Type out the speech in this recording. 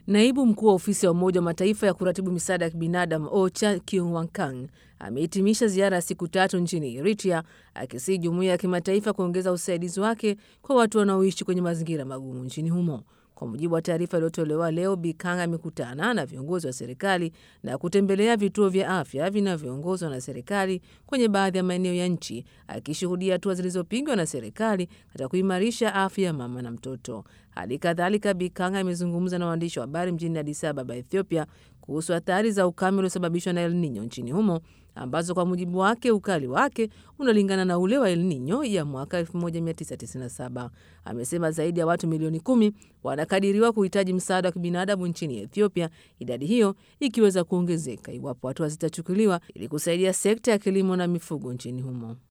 Naibu mkuu wa ofisi ya Umoja wa Mataifa ya kuratibu misaada ya kibinadamu OCHA Kyung Wankang amehitimisha ziara ya siku tatu nchini Eritrea akisii jumuiya ya kimataifa kuongeza usaidizi wake kwa watu wanaoishi kwenye mazingira magumu nchini humo. Kwa mujibu wa taarifa iliyotolewa leo, Bikang amekutana na viongozi wa serikali na kutembelea vituo vya afya vinavyoongozwa na serikali kwenye baadhi ya maeneo ya nchi, akishuhudia hatua zilizopigwa na serikali katika kuimarisha afya ya mama na mtoto. Hali kadhalika, Bikang amezungumza na waandishi wa habari mjini Addis Ababa, Ethiopia, kuhusu athari za ukame uliosababishwa na El Nino nchini humo ambazo kwa mujibu wake ukali wake unalingana na ule wa El Nino ya mwaka 1997. Amesema zaidi ya watu milioni kumi wanakadiriwa kuhitaji msaada wa kibinadamu nchini Ethiopia, idadi hiyo ikiweza kuongezeka iwapo hatua zitachukuliwa ili kusaidia sekta ya kilimo na mifugo nchini humo.